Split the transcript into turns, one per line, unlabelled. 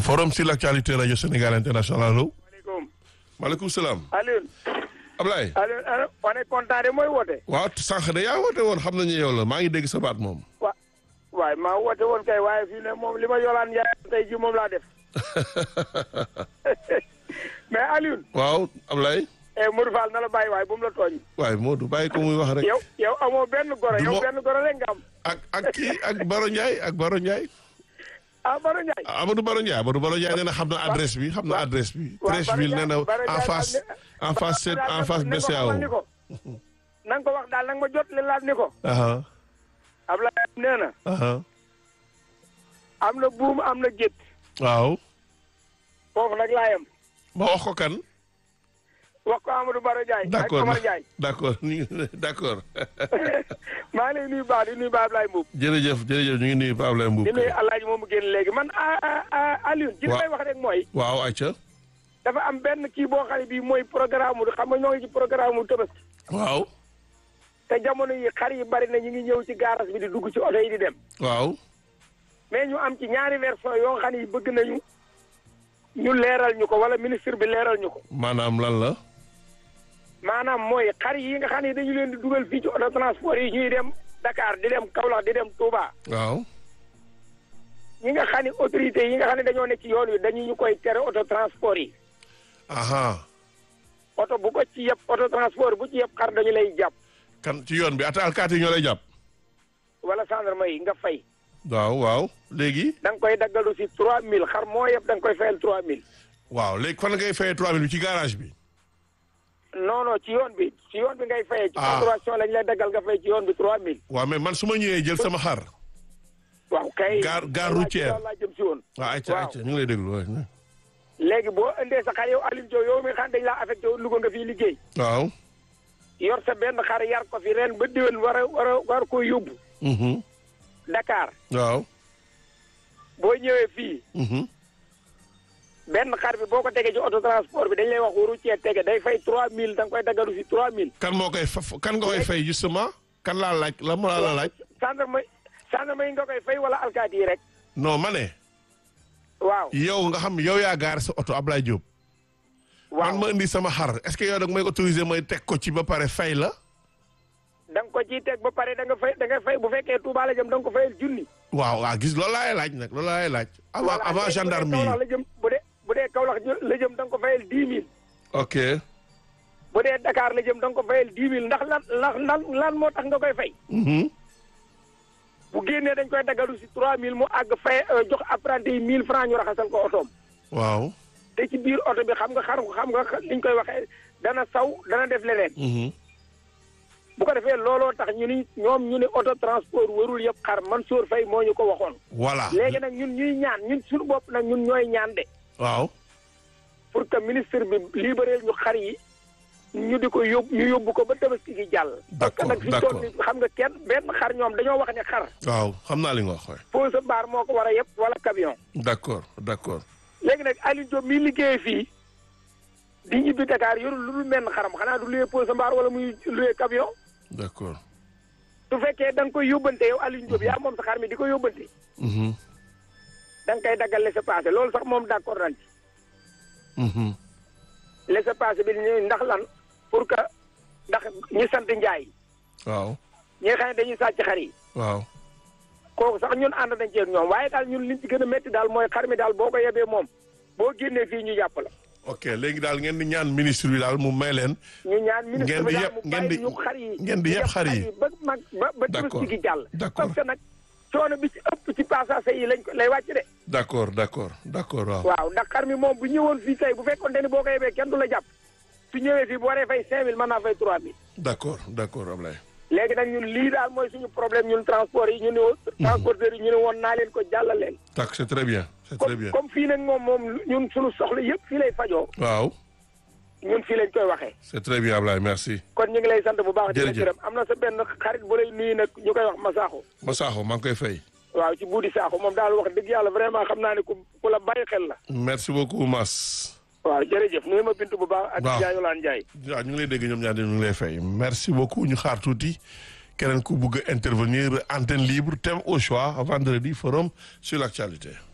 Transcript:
forum sur l'actualité radio Sénégal international allo.
maaleykum.
maaleykum salaam.
Alioune.
Ablaye.
Alioune Alioune on est content de mooy woote.
waaw sànq de yaa woote woon xam nañu yow la maa ngi dégg sa baat moom.
wa waaye maa woote woon kay waaye fii ne moom li ma yolaan yaay tey ji moom laa def. mais Alioune.
waaw Ablaye.
eh Modou Fall na la bàyyi waaye bu mu la tooñ.
waaye Modou bàyyi ko muy wax rek.
yow yow amoo benn goro
Du
yow
mo-
benn goro rek nga am.
ak ak kii ak Baro Ndiaye ak Baro Ndiaye.
ah Baro Ndiaye.
Amadou Baro Ndiaye Amadou Baro Ndiaye nee na xam na adresse bi xam na adresse bi.
waaw
Treichville nee na
Baro Ndiaye-
en face en face sept en face BCEAO.
ni ko na nga ko wax daal na nga ma jot li laat ni ko.
aha
Ablaye nee na
aha
am na buum am na gétt
waaw.
foofu nag laa yem.
ma wax ko kan.
wax ko Amadou Baro Ndiaye. ak
d'accord
Omar Ndiaye.
d'accord ñu ngi d'accord.
maa ngi lay nuyu baax di nuyu baax Ablaye Mbuub.
jërëjëf jërëjëf ñu ngi nuyu Pape Ablaye Mbuub.
di nuyu Alaaji moomu génn léegi man ah ah ah Alioune. ci li
Waaw.
may wax rek mooy.
waaw ayca.
dafa am benn kii boo xam ne bii mooy programme mu xam nga ñoo ngi ci programme mu Tabaski.
waaw.
te jamono yi xar yi bari na ñu ngi ñëw ci gaaras bi di dugg ci oto yi di dem.
waaw.
mais ñu am ci ñaari version yoo xam ne bëgg nañu ñu leeral ñu ko wala ministre bi leeral ñu ko.
maanaam lan la.
maanaam mooy xar yi nga xam ne dañu leen di dugal fii ci auto transport yi ñuy dem Dakar di dem Kaolack di dem Touba.
waaw.
ñi nga xam ne autorités yi nga xam ne dañoo ne ci yoon wi dañu ñu koy tere auto transport yi.
aha
oto bu ko ci yëpp auto transport bu ci yëpp xar dañu lay jàpp.
kan ci yoon bi ata alkaati ñoo lay jàpp.
wala gendarme yi nga fay.
waaw waaw léegi.
da nga koy daggalu si 3000 xar moo yëpp da nga koy fayal 3000.
waaw léegi fan ngay fayee 3000 bi ci garage bi.
non non ci yoon bi ci yoon bi ngay fayee. ci
Ah.
facturation lañ lay daggal nga fay ci yoon bi 3000.
waaw mais man su ma ñëwee jël sama xar.
waaw kay.
Gare- gare
Wallaahi
routière.
loolu laa jëm si woon.
waaw ayca
Waaw.
ayca ñu ngi lay déglu waay.
léegi boo indee sa xar yow Alioune Diop yow mi xam dañ laa affecté woon Louga nga fiy liggéey.
waaw.
yor sa benn xar yar ko fi ren ba déwén war a war a war koo yóbbu.
mhm
Dakar
waaw.
boo ñëwee fii
mhm
benn xar bi boo ko tegee ci auto transport bi dañ lay wax waru cee tege day fay 3000 da nga koy daggalu si 3000.
kan moo koy fa kan nga koy fay justement kan laa laaj la ma la laaj.
gendarme gendarme yi nga koy fay wala alkaati yi rek.
non ma ne.
waaw
yow nga xam yow yaa gaar sa oto Ablaye Diop.
waaw
man ma indi sama xar est-ce que yow da nga may autoriser may teg ko ci ba pare fay la.
da nga ko ciy teg ba pare da nga fay da nga fay bu fekkee Touba la jëm da nga ko fayal junni.
waaw waaw gis loolu laay laaj nag loolu laay laaj. avant
Voilà,
avant
léegi
gendarme
bu dee Kaolack
yi.
la jëm bu dee bu dee Kaolack la jëm da nga ko fayal dix mille.
ok
bu dee Dakar la jëm da nga ko fayal dix mille ndax lan lan lan lan moo tax nga koy fay.
mhm
bu génnee dañ koy daggalu si trois mille mu àgg fay euh, jox apprenti yi mille francs ñu raxasal ko otoom.
waaw.
te ci biir oto bi xam nga xar xam nga liñ koy waxee dana saw dana def leneen.
mhm
bu ko defee looloo tax ñu ni ñoom ñu ni auto transport warul yëpp xar Mansour Faye moo ñu ko waxoon.
voilà.
léegi nag ñun ñuy ñaan ñun suñu bopp nag ñun ñooy ñaan de.
waaw.
pour que ministre bi libéral ñu xar yi ñu di ko yóbbu ñu yóbbu ko ba tabaski gi jàll. parce que
D'accord,
nag fi ñu
d'accord.
toll nii xam nga kenn benn xar ñoom dañoo wax ne xar.
waaw xam naa li nga wax waay.
pose baar moo ko war a yëpp wala camion.
d'accord d'accord.
léegi nag Aliou Diop mi liggéeyee fii di ñibbi Dakar yorul lu dul menn xaram xanaa du luyee pose mbaar wala muy luyee camion.
d'accord.
su fekkee da nga koy yóbbante yow Aliou Diop yaa moom sa xar mi di ko yóbbante.
mhm
da nga koy daggal laissez-passer loolu sax moom d'accord nañ ci.
mhm
laissez-passer bi ñu ndax lan pour que ndax ñi sant Njaay
waaw.
ñi nga xam ne dañuy sàcc xar yi.
waaw.
kooku sax ñun ànd nañ ci ak ñoom waaye daal ñun liñ ci gën a métti daal mooy xar mi daal boo ko yebee moom boo génnee fii ñu jàpp la.
ok léegi daal ngeen di ñaan ministre bi daal mu may leen.
ñu ñaan ministre
Ngeen
bi
di
daal
yeb-
mu
ngeen
bàyyi
di-
ñu xar yi.
ngeen di yeb xar yi.
ba mag ba ba
D'accord,
tabaski gi jàll.
d'accord.
parce que nag coono bi ci ëpp ci passage yi lañ ko lay wàcc de.
d'accord d'accord d'accord waaw.
waaw ndax xar mi moom bu ñëwoon fii tey bu fekkoon te ni boo ko yebee kenn du la jàpp su ñëwee fii bu waree fay 5000 mën naa fay 3000.
d'accord d'accord Ablaye.
léegi nag ñun lii daal mooy suñu problème ñun transport yi ñu ne woon. transporteurs yi ñu ne woon naa leen ko jàllal leen.
tak c'est très bien c'est très
comme
bien.
comme fii nag moom moom ñun suñu soxla yëpp fii lay fajoo
waaw
ñun fii lañ koy waxee.
c'est très bien Ablaye merci.
kon ñu ngi lay sant bu baax. di la
Jërëjëf.
gërëm am na sa benn xarit bu lay nuyu nag ñu koy wax Masaaxo.
Masaaxo maa ngi koy fay.
waaw ci buudi Sakho moom daal wax dëgg yàlla vraiment xam naa ne ku ku la bàyyi xel la.
merci beaucoup Mas.
waaw jërëjëf nuyu ma Bintu bu baax. ak
Waaw.
Ndiaye Yolande Ndiaye.
waaw ñu ngi lay dégg ñoom ñaar ñu ngi lay fay merci beaucoup ñu xaar tuuti keneen ku bugg a intervenir antenne libre thème au choix vendredi forum sur l'actualité